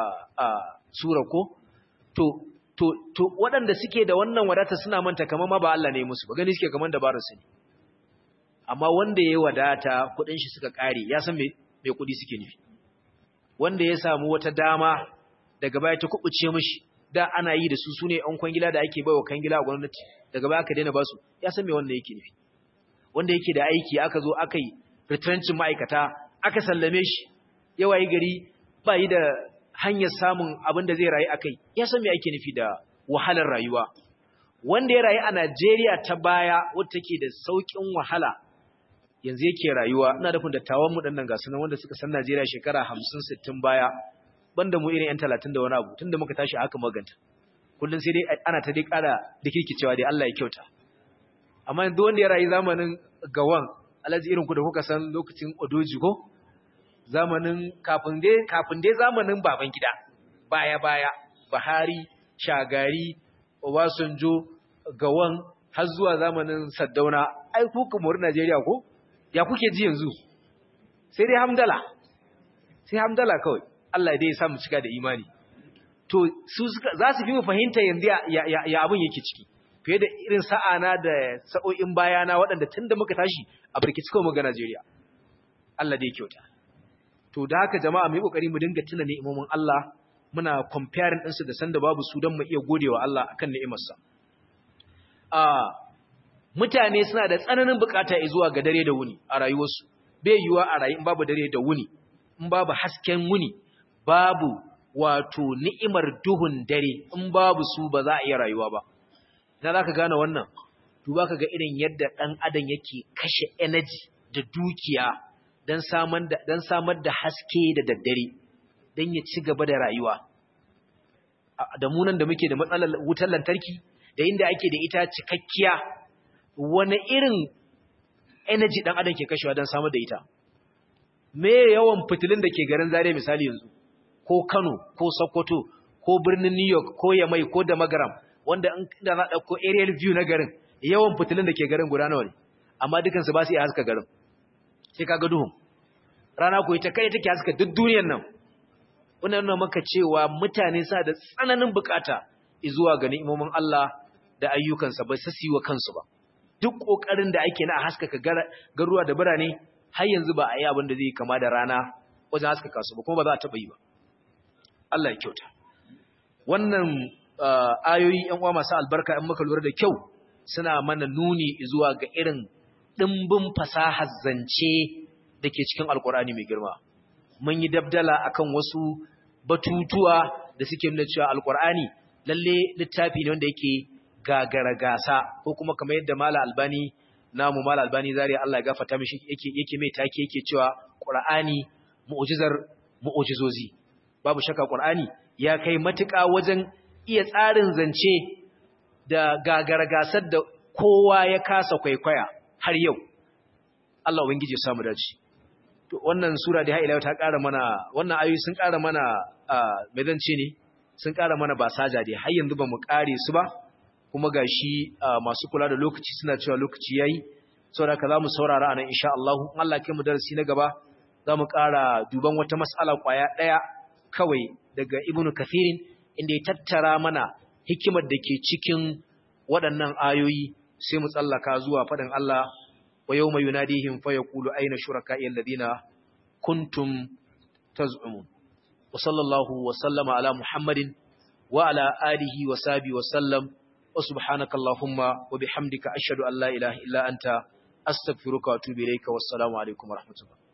sura ko to to to waɗanda suke da wannan wadata suna manta kamar ma ba Allah ne musu ba gani suke kamar dabarar su ne amma wanda ya wadata kuɗin shi suka ƙare ya san me me kuɗi suke nufi wanda ya samu wata dama daga baya ta kubuce mishi da ana yi da su sune an kwangila da ake baiwa kangila a gwamnati daga baya aka daina basu ya san me wanda yake nufi wanda yake da aiki aka zo aka yi retrenching ma'aikata aka sallame shi yawa yi gari ba yi da hanyar samun abin da zai rayu a kai ya san me ake nufi da wahalar rayuwa wanda ya rayu a Najeriya ta baya wadda take da sauƙin wahala yanzu yake rayuwa ina da dattawan mu dannan gasu nan wanda suka san Najeriya shekara 50 60 baya banda mu irin yan 30 da wani abu tunda muka tashi haka maganta kullun sai dai ana ta dai ƙara dikirkicewa dai Allah ya kyauta amma yanzu wanda ya rayu zamanin gawan alaji irin ku da kuka san lokacin odoji ko zamanin kafin dai kafin dai zamanin baban gida baya baya Buhari Shagari Obasanjo gawan har zuwa zamanin Saddauna ai ku kamar Najeriya ko ya kuke ji yanzu sai dai hamdala sai hamdala kawai Allah dai ya samu cika da imani to su za su fi mu fahimta yanzu ya, ya, ya abin yake ciki fiye da irin sa'ana da sa'o'in bayana waɗanda tun da muka tashi a birkici kawai ga Najeriya Allah dai kyauta to da haka jama'a mu yi kokari mu dinga tuna ni'imomin Allah muna comparing ɗinsu da sanda babu su don mu iya godewa Allah akan ni'imarsa a mutane suna da tsananin bukata zuwa ga dare da wuni a rayuwarsu bai yiwuwa a rayu in babu dare da wuni in babu hasken wuni babu wato ni'imar duhun dare in babu su ba za a iya rayuwa ba ina za ka gane wannan duba ka ga irin yadda ɗan adam yake kashe energy da dukiya don samar da haske da daddare don ya ci gaba da rayuwa da munan da muke da matsalar wutar lantarki da inda ake da ita cikakkiya wani irin energy ɗan adam ke kashewa don samar da ita me yawan fitilun da ke garin zare misali yanzu ko kano ko sokoto ko birnin new york ko yamai ko da magaram wanda inda na ɗauko aerial view na garin yawan fitilun da ke garin guda nawa ne amma dukansu ba su iya haska garin sai kaga duhun rana ko ita kai take haska duk duniyar nan wannan nuna maka cewa mutane sa da tsananin bukata zuwa ga ni'imomin Allah da ayyukansa ba su wa kansu ba duk kokarin da ake na haskaka garuwa da birane har yanzu ba a yi abin da zai kama da rana wajen haskaka su ba kuma ba za a taɓa yi ba Allah ya kyauta wannan ayoyi ‘yan uwa masu albarka ‘yan muka lura da kyau suna mana nuni zuwa ga irin ɗimbin fasahar zance da ke cikin alkur'ani mai girma. Mun yi dabdala akan wasu batutuwa da suke nuna cewa alkur'ani lalle littafi ne wanda yake gagara gasa ko kuma kamar yadda mala albani namu mala albani zari Allah ya gafarta mishi yake yake mai take yake cewa qur'ani mu'jizar mu'jizozi babu shakka qur'ani ya kai matuƙa wajen iya tsarin zance da gagargasar da kowa ya kasa kwaikwaya har yau Allah ubangiji ya samu dace to wannan sura da haila ta ƙara mana wannan ayoyi sun ƙara mana me zan ce ne sun ƙara mana basaja dai har yanzu bamu ƙare su ba kuma gashi masu kula da lokaci suna cewa lokaci yayi saboda ka zamu saurara anan insha Allah in Allah kai mu darasi na gaba zamu ƙara duban wata mas'ala kwaya ɗaya kawai daga Ibn Kathirin inda ya tattara mana hikimar da ke cikin waɗannan ayoyi sai mu tsallaka zuwa faɗin Allah wa yawma yunadihim fa yaqulu ayna shuraka'i alladhina kuntum taz'umun wa sallallahu wa sallama ala muhammadin wa ala alihi wa sahbihi wa sallam wa subhanaka allahumma wa bihamdika ashhadu an la ilaha illa anta astaghfiruka wa atubu ilayka wassalamu alaikum wa rahmatullah